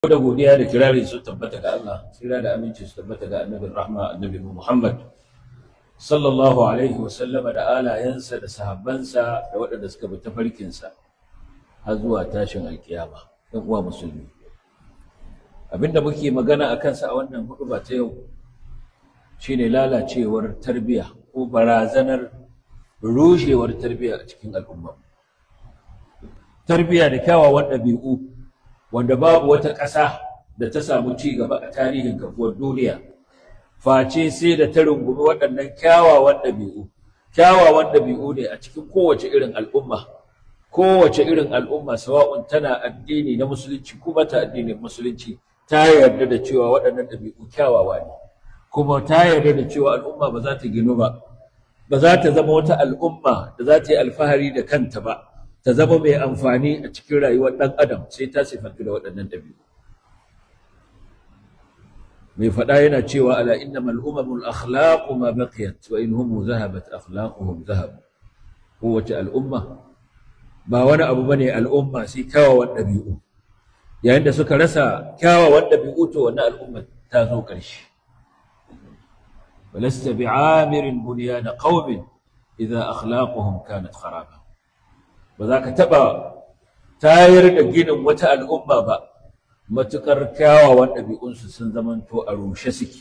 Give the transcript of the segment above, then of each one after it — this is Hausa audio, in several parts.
da godiya da kirari su tabbata ga Allah tsira da aminci su tabbata ga annabin rahma annabi Muhammad sallallahu alaihi wa sallama da alayensa da sahabbansa da waɗanda suka bi tafarkinsa har zuwa tashin alkiyama ɗan uwa musulmi abinda muke magana a kansa a wannan huɗuba ta yau shine lalacewar tarbiyya ko barazanar rushewar tarbiyya a cikin al'umma tarbiyya da kyawawan ɗabi'u wanda babu wata ƙasa da ta samu ci gaba a tarihin kafuwar duniya face sai da ta rungumi waɗannan kyawawan ɗabi'u kyawawan ɗabi'u ne a cikin kowace irin al'umma kowace irin al'umma sawa'un tana addini na musulunci kuma ta addinin musulunci ta yarda da cewa waɗannan ɗabi'u kyawawa ne kuma ta yarda da cewa al'umma ba za ta ginu ba ba za ta zama wata al'umma da za ta yi alfahari da kanta ba ta zama mai amfani a cikin rayuwar ɗan adam sai ta sifantu da waɗannan ɗabi'u mai faɗa yana cewa ala innamal umamul akhlaqu ma baqiyat wa in hum zahabat akhlaquhum zahab kowace al'umma ba wani abu bane al'umma sai kyawawan ɗabi'u yayin da suka rasa kyawawan ɗabi'u to wannan al'umma ta zo ƙarshe ولست بعامر بنيان قوم إذا أخلاقهم كانت خرابا ba za ka taɓa tayar da ginin wata al'umma ba matuƙar kyawawan ɗabi'unsu sun zamanto a rushe suke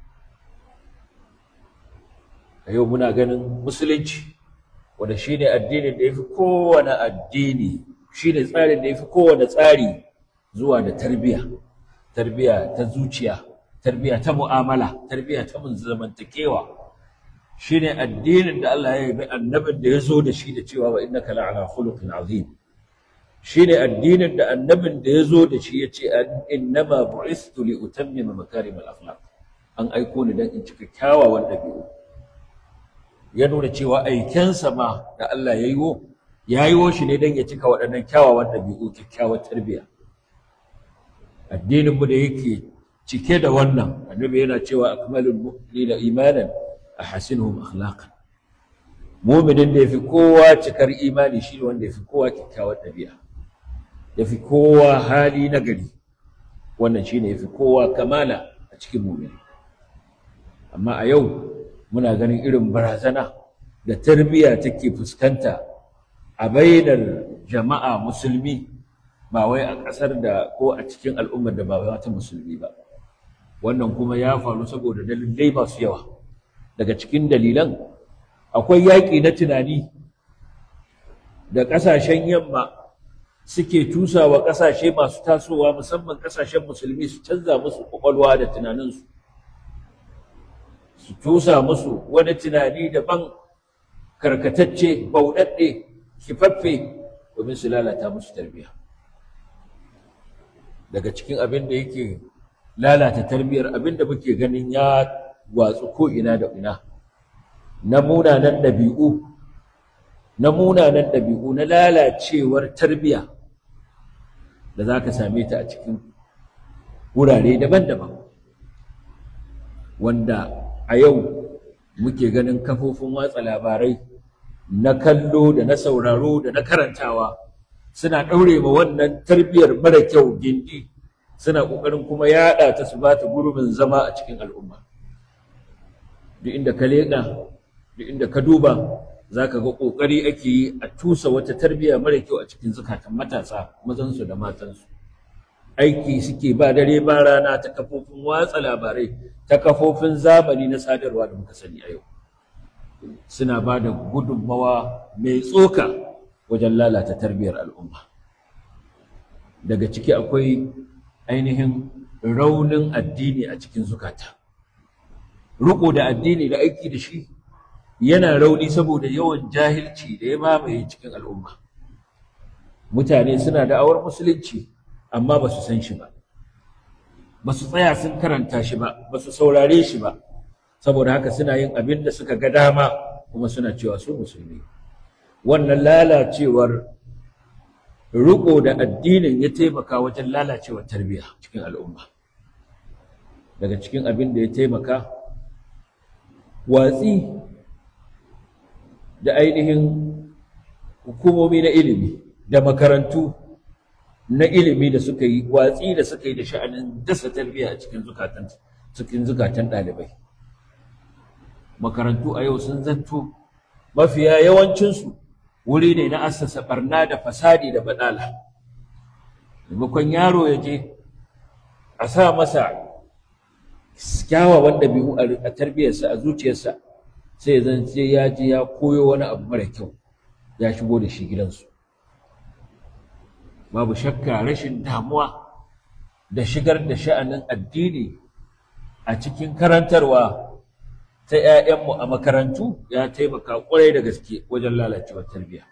a yau muna ganin musulunci wanda shi ne addinin da ya fi kowane addini shi ne tsarin da ya fi kowane tsari zuwa da tarbiyya tarbiyya ta zuciya tarbiyya ta mu'amala tarbiyya ta zamantakewa shi ne addinin da Allah ya yi annabin da ya zo da shi da cewa wa innaka la'ala khuluqin azim shi ne addinin da annabin da ya zo da shi ya ce innama bu'istu li utammima makarim al-akhlaq an aiko ni dan in cika kyawawan dabi'u ya nuna cewa aikensa ma da Allah ya yiwo ya yiwo shi ne dan ya cika waɗannan kyawawan dabi'u kyakkyawar tarbiyya addinin mu da yake cike da wannan annabi yana cewa akmalul mu'minina imanan ahasinuhum akhlaqan mu'minin da yafi kowa cikar imani shi wanda yafi kowa kyakkyawar ɗabi'a yafi kowa hali na gari wannan shine yafi kowa kamala a cikin mu'mini amma a yau muna ganin irin barazana da tarbiyya take fuskanta a bainar jama'a musulmi ba wai a ƙasar da ko a cikin al'ummar da ba ta musulmi ba wannan kuma ya faru saboda dalilai masu yawa daga cikin dalilan akwai yaƙi na tunani da ƙasashen yamma suke tusawa ƙasashe masu tasowa musamman ƙasashen musulmi su canza musu ƙwaƙwalwa da tunaninsu su tusa musu wani tunani daban karkatacce bauɗaɗɗe kifaffe domin su lalata musu tarbiyya daga cikin abin da yake lalata tarbiyyar abin da muke ganin ya watsu ko ina da ina na munanan ɗabi'u na munanan ɗabi'u na lalacewar tarbiyya da za ka same ta a cikin wurare daban-daban wanda a yau muke ganin kafofin watsa labarai na kallo da na sauraro da na karantawa suna ɗaure ma wannan tarbiyyar mara kyau gindi suna ƙoƙarin kuma yaɗa ta su ba ta gurbin zama a cikin al'umma duk inda ka leƙa duk inda ka duba za ka ga ƙoƙari ake yi a tusa wata tarbiyya mara kyau a cikin zukatan matasa mazansu da matansu aiki suke ba dare ba rana ta kafofin watsa labarai ta kafofin zamani na sadarwa da muka sani a yau suna ba da gudunmawa mai tsoka wajen lalata tarbiyyar al'umma daga ciki akwai ainihin raunin addini a cikin zukata riko da addini da aiki da shi yana rauni saboda yawan jahilci da ya mamaye cikin al'umma mutane suna da awar musulunci amma ba su san shi ba ba su tsaya sun karanta shi ba ba su saurare shi ba saboda haka suna yin abin da suka ga dama kuma suna cewa su musulmi wannan lalacewar riko da addinin ya taimaka wajen lalacewar tarbiyya cikin al'umma daga cikin abin da ya taimaka watsi da ainihin hukumomi na ilimi da makarantu na ilimi da suka yi watsi da suka yi da sha'anin dasa tarbiyya a cikin zukatan cikin zukatan ɗalibai makarantu a yau sun zanto mafiya yawancinsu wuri ne na assasa barna da fasadi da badala maimakon yaro ya je a sa masa kyawawan ɗabi'u a tarbiyyarsa a zuciyarsa sai zan ce ya je ya koyo wani abu mara kyau ya shigo da shi gidansu babu shakka rashin damuwa da shigar da sha'anin addini a cikin karantarwa ta 'ya'yanmu a makarantu ya taimaka ƙwarai da gaske wajen lalacewar tarbiyya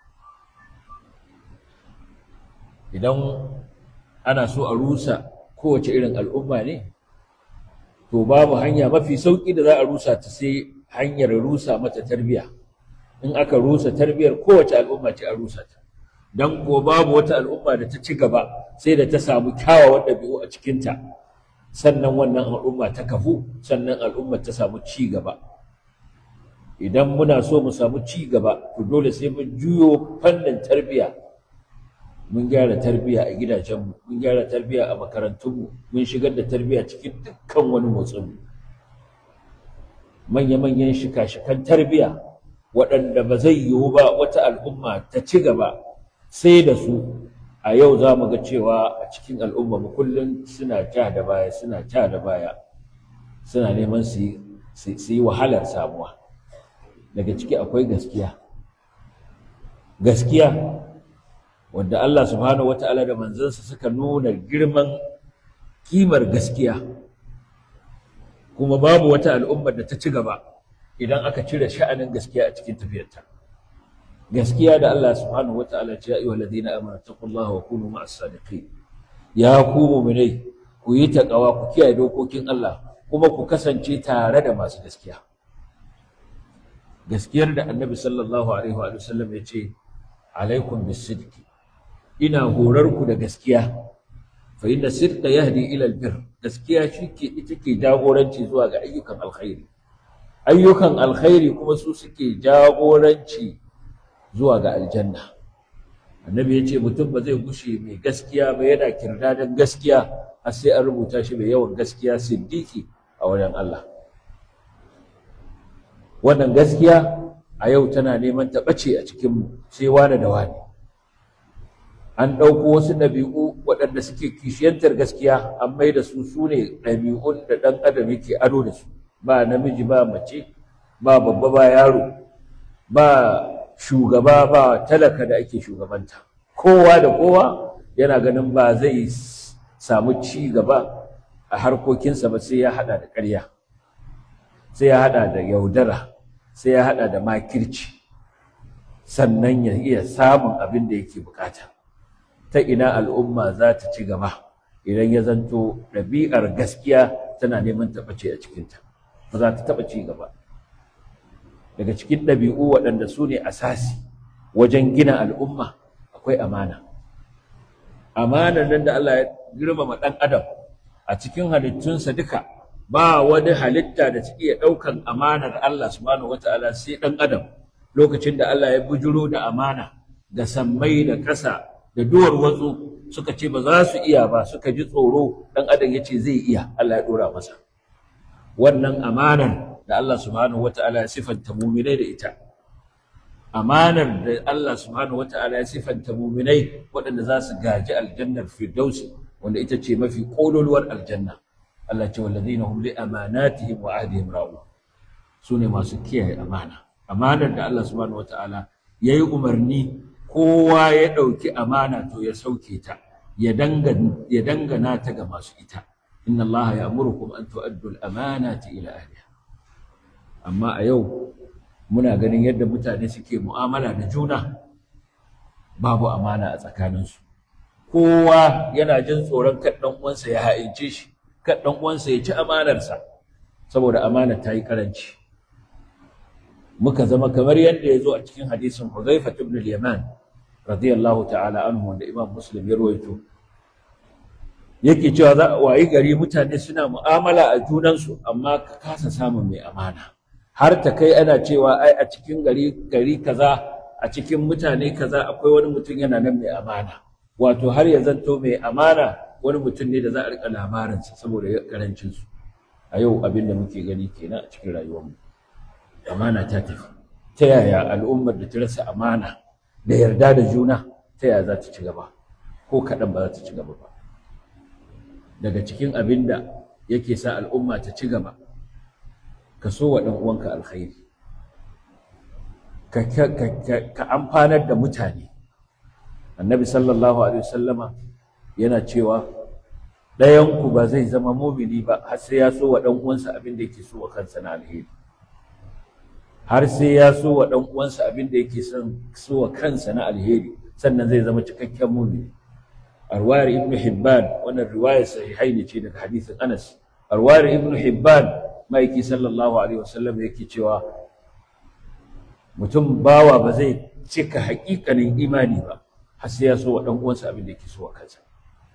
idan ana so a rusa kowace irin al'umma ne to babu hanya mafi sauƙi da za a rusa ta sai hanyar rusa mata tarbiyya in aka rusa tarbiyyar kowace al'umma ce a rusa ta don ko babu wata al'umma da ta ci gaba sai da ta samu kyawawan ɗabi'u a cikinta sannan wannan al'umma ta kafu sannan al'umma ta samu ci gaba idan muna so mu samu ci gaba to dole sai mun juyo fannin tarbiyya mun gyara tarbiyya a gidajenmu mun gyara tarbiyya a makarantunmu mun shigar da tarbiyya cikin dukkan wani motsin manya-manyan shika-shikan tarbiyya waɗanda ba zai yiwu ba wata al'umma ta ci gaba sai da su a yau za mu ga cewa a cikin al'umma mu kullum suna ja da baya suna ja da baya suna neman su yi wahalar samuwa daga ciki akwai gaskiya gaskiya wanda Allah subhanahu wata'ala da manzansa suka nuna girman kimar gaskiya kuma babu wata al'ummar da ta ci gaba idan aka cire sha'anin gaskiya a cikin tafiyarta gaskiya da Allah subhanahu wata'ala ce ya ayyuhal ladina amanu taqullaha wa kunu ma'as sadiqin ya ku mu'minai ku yi taqwa ku kiyaye dokokin Allah kuma ku kasance tare da masu gaskiya gaskiyar da annabi sallallahu alaihi wa sallam ya ce alaikum bisidqi ina horar ku da gaskiya fa inna sidqa yahdi ila albir gaskiya shike ita ke jagoranci zuwa ga ayyukan alkhairi ayyukan alkhairi kuma su suke jagoranci zuwa ga aljanna annabi ya ce mutum ba zai gushe mai gaskiya ba yana kirdadan gaskiya har sai an rubuta shi mai yawan gaskiya siddiqi a wajen Allah wannan gaskiya a yau tana neman ta ɓace a cikin sai wane da wane an ɗauko wasu ɗabi'u waɗanda suke kishiyantar gaskiya an mai da su su ne ɗabi'un da ɗan adam yake ado da su ba namiji ba mace ba babba ba yaro ba shugaba ba talaka da ake shugabanta kowa da kowa yana ganin ba zai samu ci gaba a harkokinsa ba sai ya haɗa da ƙarya sai ya haɗa da yaudara sai ya haɗa da makirci sannan ya iya samun abin da yake bukata ta ina al'umma za ta ci gaba idan ya zanto ɗabi'ar gaskiya tana neman taɓace a cikinta ba za ta taɓa ci gaba daga cikin ɗabi'u waɗanda su ne asasi wajen gina al'umma akwai amana amanar nan da Allah ya girmama ɗan adam a cikin halittunsa duka ba wani halitta da ta iya ɗaukan amanar Allah subhanahu wata'ala sai ɗan adam lokacin da Allah ya bujuro da amana da sammai da ƙasa da duwar watsu suka ce ba za su iya ba suka ji tsoro ɗan adam ya ce zai iya Allah ya ɗora masa wannan amanar da Allah subhanahu wata'ala ya sifanta muminai da ita amanar da Allah subhanahu wata'ala ya sifanta muminai waɗanda za su gaji aljannar firdausi wanda ita ce mafi ƙololuwar aljanna Allah ce wallazina hum li amanatihim wa ahdihim ra'u sune masu kiyaye amana amanar da Allah subhanahu wata'ala yayi umarni kowa ya ɗauki amana to ya sauke ta ya dangana ya dangana ta ga masu ita inna Allah ya'murukum an tu'addu al-amanati ila ahliha amma a yau muna ganin yadda mutane suke mu'amala da juna babu amana a tsakaninsu kowa yana jin tsoron kan ɗan uwansa ya ha'ince shi kan ɗan uwansa ya ci amanarsa saboda amanar ta yi karanci muka zama kamar yadda ya zo a cikin hadisin Huzaifa ibn al-Yaman radiyallahu ta'ala anhu wanda Imam Muslim ya rawaito yake cewa za a wayi gari mutane suna mu'amala a junansu amma ka kasa samun mai amana har ta kai ana cewa ai a cikin gari gari kaza a cikin mutane kaza akwai wani mutum yana nan mai amana wato har ya zanto mai amana wani mutum ne da za a rika labarinsa saboda karancinsu a yau abin da muke gani kenan a cikin rayuwarmu amana ta tafi ta yaya al'ummar da ta rasa amana da yarda da juna ta yaya za ta ci gaba ko kaɗan ba za ta ci gaba ba daga cikin abin da yake sa al'umma ta ci gaba ka so wa ɗan uwanka alkhairi ka amfanar da mutane annabi sallallahu alaihi wasallama yana cewa ɗayanku ba zai zama mumini ba har sai ya so wa ɗan uwansa abin da yake so wa kansa na alheri har sai ya so wa ɗan uwansa abin da yake son so wa kansa na alheri sannan zai zama cikakken mumini arwayar ibnu hibban wannan riwayar sahihai ne ce daga hadisin anas arwayar ibnu hibban maiki sallallahu alaihi wasallam yake cewa mutum bawa ba zai cika haƙiƙanin imani ba har sai ya so wa ɗan uwansa abin da yake so wa kansa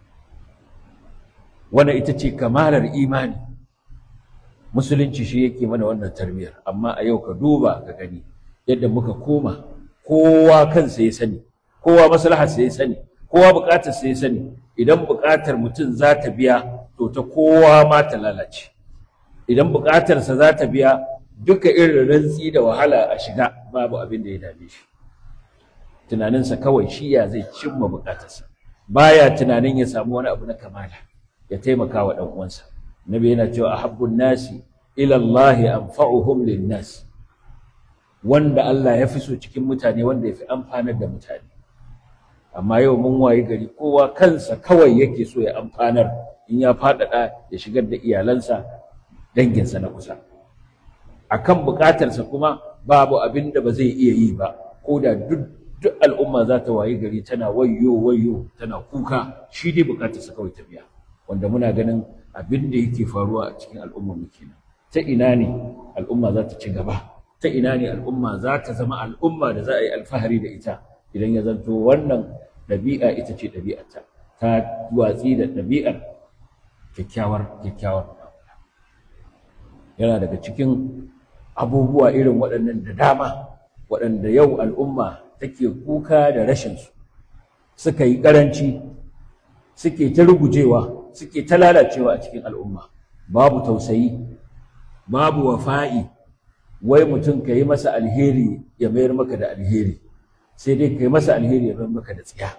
wannan ita ce kamalar imani musulunci shi yake mana wannan tarbiyyar amma a yau ka duba ka gani yadda muka koma kowa kansa ya sani kowa maslaharsa ya sani kowa buƙatarsa ya sani idan buƙatar mutum za ta biya to ta kowa ma ta lalace idan buƙatarsa za ta biya duka irin rantsi da wahala a shiga babu abin da ya dame shi tunaninsa kawai shi ya zai cimma buƙatarsa baya tunanin ya samu wani abu na kamala ya taimaka wa ɗan uwansa nabi yana cewa ahabbun nasi ila Allah anfa'uhum lin-nas wanda Allah ya fi so cikin mutane wanda ya fi amfanar da mutane amma yau mun wayi gari kowa kansa kawai yake so ya amfanar in ya faɗaɗa ya shigar da iyalansa danginsa na kusa akan buƙatarsa kuma babu abin da ba zai iya yi ba ko da duk duk al'umma za ta wayi gari tana wayyo wayyo tana kuka shi dai buƙatarsa kawai ta biya wanda muna ganin abin da yake faruwa a cikin al'ummar mu kenan ta ina ne al'umma za ta ci gaba ta ina ne al'umma za ta zama al'umma da za a yi alfahari da ita idan ya zanto wannan ɗabi'a ita ce ɗabi'arta ta watsi da ɗabi'ar kyakkyawar kyakkyawar yana daga cikin abubuwa irin waɗannan da dama waɗanda yau al'umma take kuka da rashinsu suka yi ƙaranci suke ta rugujewa suke ta lalacewa a cikin al'umma babu tausayi babu wafa'i wai mutum ka yi masa alheri ya mayar maka da alheri sai dai ka yi masa alheri ya mayar maka da tsiya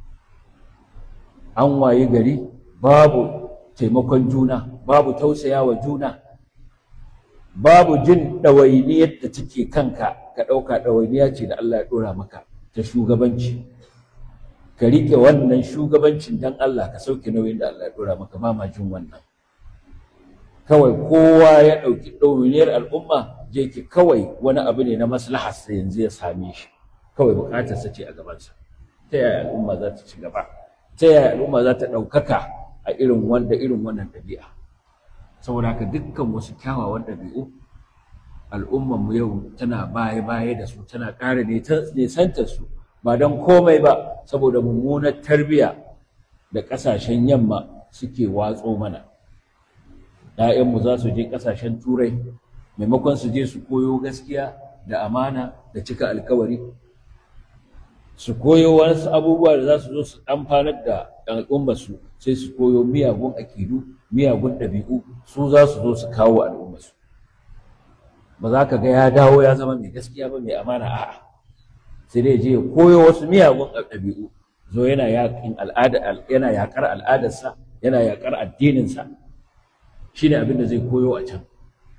an waye gari babu taimakon juna babu tausaya wa juna babu jin ɗawainiyar da take kanka ka ɗauka ɗawainiya ce da Allah ya ɗora maka ta shugabanci ka riƙe wannan shugabancin dan Allah ka sauke nauyin da Allah ya ɗora maka ba ma jin wannan kawai kowa ya ɗauki ɗawainiyar al'umma je ki kawai wani abu ne na maslahar sa yanzu ya same shi kawai buƙatarsa ce a gabansa ta yaya al'umma za ta ci gaba ta yaya al'umma za ta ɗaukaka a irin wanda irin wannan ɗabi'a saboda haka dukkan wasu kyawawan ɗabi'u al'ummanmu yau tana baya-baya da su tana ƙara nesantar su ba don komai ba saboda mummunar tarbiyya da ƙasashen yamma suke watso mana ‘ya'yanmu za su je ƙasashen turai maimakon su je su koyo gaskiya da amana da cika alkawari su koyo wasu abubuwa da za su zo su amfanar da al'ummarsu sai su koyo miyagun akidu miyagun ɗabi'u su za su zo su kawo al'ummarsu ba za ka ga ya dawo ya zama mai gaskiya ba mai amana a'a sai dai je ya koyo wasu miyagun ɗabi'u zo yana yaƙin al'ada yana yaƙar al'adarsa yana yaƙar addininsa shine abin da zai koyo a can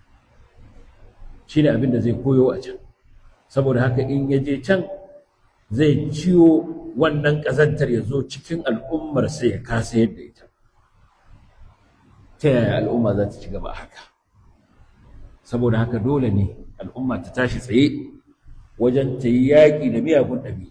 shine abin da zai koyo a can saboda haka in ya je can zai ciwo wannan ƙazantar ya zo cikin al'ummar sai ya kasa yadda ita ta yaya al'umma za ta ci gaba haka saboda haka dole ne al'umma ta tashi tsaye wajen ta yi yaƙi da miyagun ɗabi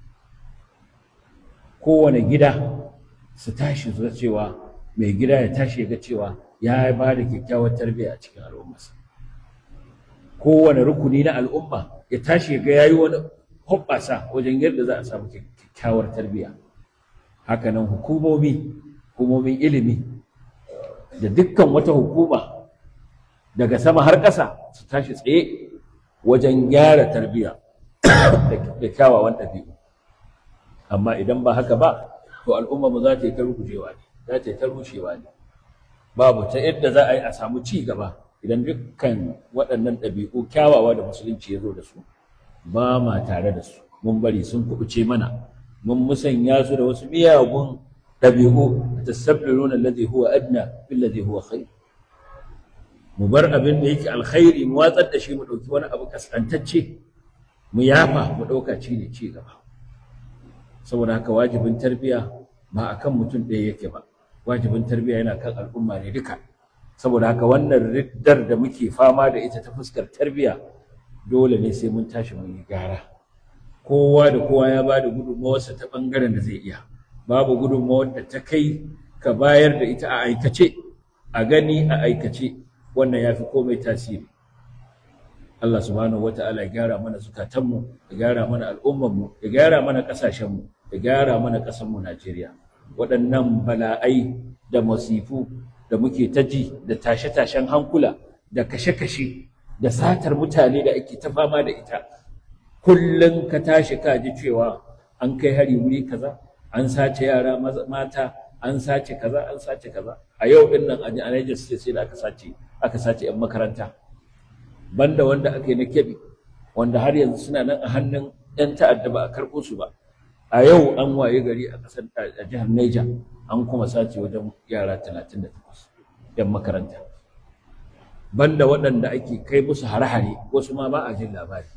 kowane gida su tashi su cewa mai gida ya tashi ya ga cewa ya ba da kyakkyawar tarbiyya a cikin al'ummarsa kowane rukuni na al'umma ya tashi ya ga ya yi wani hoɓɓasa wajen yadda za a samu kyakkyawar tarbiyya hakanan hukumomi hukumomin ilimi da dukkan wata hukuma daga sama har ƙasa su tashi tsaye wajen gyara tarbiyya da kyawawan ɗabi'u amma idan ba haka ba to al'umma mu za ta yi ta rugujewa ne za ta yi ta rushewa ne babu ta yadda za a yi a samu ci gaba idan dukkan waɗannan ɗabi'u kyawawa da musulunci ya zo da su ba ma tare da su mun bari sun kubuce mana mun musanya su da wasu miyagun ɗabi'u tasabbiluna alladhi huwa adna billadhi huwa khair mu bar abin da yake alkhairi mu watsar da shi mu ɗauki wani abu kaskantacce mu yafa mu ɗauka ci ne ci gaba saboda haka wajibin tarbiya ba akan mutum ɗaya yake ba wajibin tarbiya yana kan al'umma ne duka saboda haka wannan riddar da muke fama da ita ta fuskar tarbiya dole ne sai mun tashi mun yi gara kowa da kowa ya ba da gudunmawarsa ta ɓangaren da zai iya babu gudunmawar da ta kai ka bayar da ita a aikace a gani a aikace wannan ya fi komai tasiri Allah subhanahu wa ta'ala ya gyara mana zukatanmu ya gyara mana al'ummanmu ya gyara mana ƙasashenmu ya gyara mana ƙasarmu Najeriya waɗannan bala'ai da masifu da muke ta ji da tashe-tashen hankula da kashe-kashe da satar mutane da ake ta fama da ita kullum ka tashi ka ji cewa an kai hari wuri kaza an sace yara mata an sace kaza an sace kaza a yau din nan a Niger State sai da aka sace aka sace yan makaranta banda wanda aka yi na kebi wanda har yanzu suna nan a hannun yan ta'adda ba a karɓo su ba a yau an waye gari a ƙasar a jihar Niger an kuma sace wajen yara 38 yan makaranta banda waɗanda ake kai musu hare-hare wasu ma ba a jin labari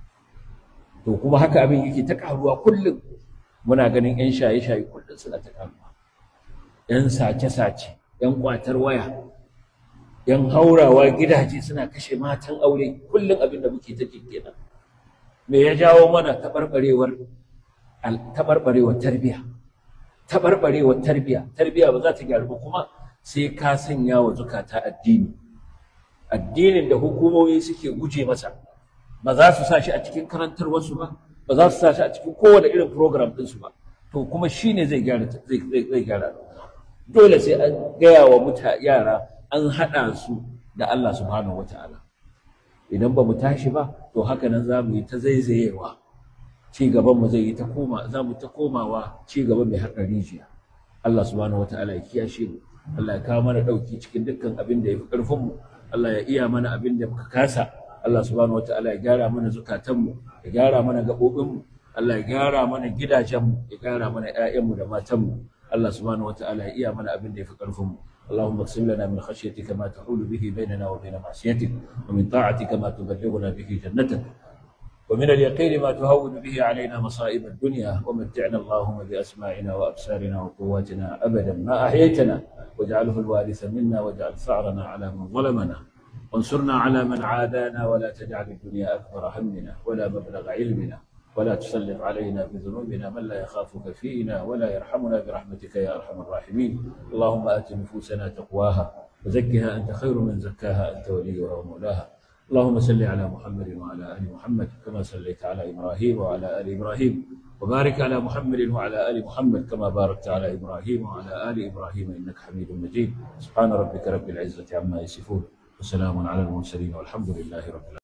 to kuma haka abin yake ta karuwa kullum muna ganin yan shaye-shaye kullum suna ta karuwa yan sace-sace yan kwatar waya yan haurawa gidaje suna kashe matan aure kullum abin da muke ta kenan me ya jawo mana taɓarɓarewar taɓarɓarewar tarbiya taɓarɓarewar tarbiya tarbiya ba za ta gyaru ba kuma sai ka sanya wa zukata addini addinin da hukumomi suke guje masa ba za su sa shi a cikin karantarwarsu ba ba za su sa shi a cikin kowane irin program ɗinsu ba to kuma shi ne zai gyara zai gyara dole sai an gaya wa muta yara an haɗa su da Allah subhanahu wataala idan ba mu tashi ba to haka nan za mu yi ta zaizayewa ci gaban mu zai yi ta koma za mu ta komawa ci gaba mai haɗa rijiya Allah subhanahu wataala ya kiyashe mu Allah ya kawo mana ɗauki cikin dukkan abin da ya fi ƙarfin mu Allah ya iya mana abin da muka kasa Allah subhanahu wataala ya gyara mana zukatanmu ya gyara mana gaɓoɓinmu Allah ya gyara mana gidajenmu ya gyara mana ƴaƴanmu da matanmu Allah subhanahu wataala ya iya mana abin da ya fi ƙarfinmu اللهم اقسم لنا من خشيتك ما تحول به بيننا وبين معصيتك ومن طاعتك ما تبلغنا به جنتك ومن اليقين ما تهون به علينا مصائب الدنيا ومتعنا اللهم بأسماعنا وأبصارنا وقواتنا أبدا ما أحييتنا واجعله الوارث منا واجعل ثأرنا على من ظلمنا وانصرنا على من عادانا ولا تجعل الدنيا أكبر همنا ولا مبلغ علمنا ولا تسلط علينا بذنوبنا من لا يخافك فينا ولا يرحمنا برحمتك يا أرحم الراحمين اللهم آت نفوسنا تقواها وزكها أنت خير من زكاها أنت وليها ومولاها اللهم صل على محمد وعلى آل محمد كما صليت على إبراهيم وعلى آل إبراهيم وبارك على محمد وعلى آل محمد كما باركت على إبراهيم وعلى آل إبراهيم إنك حميد مجيد سبحان ربك رب العزة عما يصفون وسلام على المرسلين والحمد لله رب العالمين